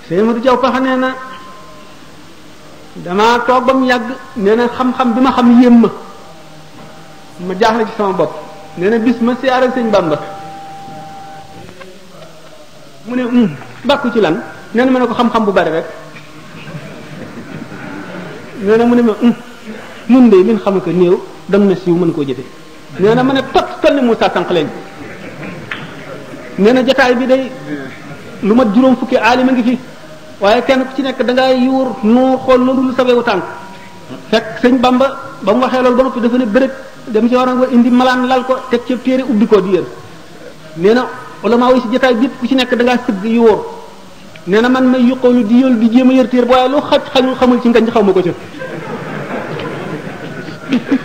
sëñ Modou Diaw paxa nee na damaa toog ba mu yàgg nee na xam-xam bi ma xam yéem ma ma jaaxle ci sama bopp nee na bis ma siyaare sëñ Bamba mu ne um bàkku ci lan nee na ma ne ko xam-xam bu bari rek nee na mu ne ma um nun de min xam ko néew dam na siiw mën koo jëfe nee na ma ne tot toll ni Moussa sànq leen nee na jataay bi day lu mat juróom fukki aalima ngi fi waaye kenn ku ci nekk da ngay yuur noo xool loolu lu sawewu tànk fekk sëñ Bamba ba mu waxee loolu ba noppi dafa ne bërëg dem ci war a indi malaan lal ko teg ci téere ubbi ko di yër nee na ulama yi si jotaay bi ku ci nekk da ngaa sëgg yuur nee na man may yuqoolu di yël di jéem a yër téere waaye lu xaj xañul xamul ci ngañ xaw ma ko ca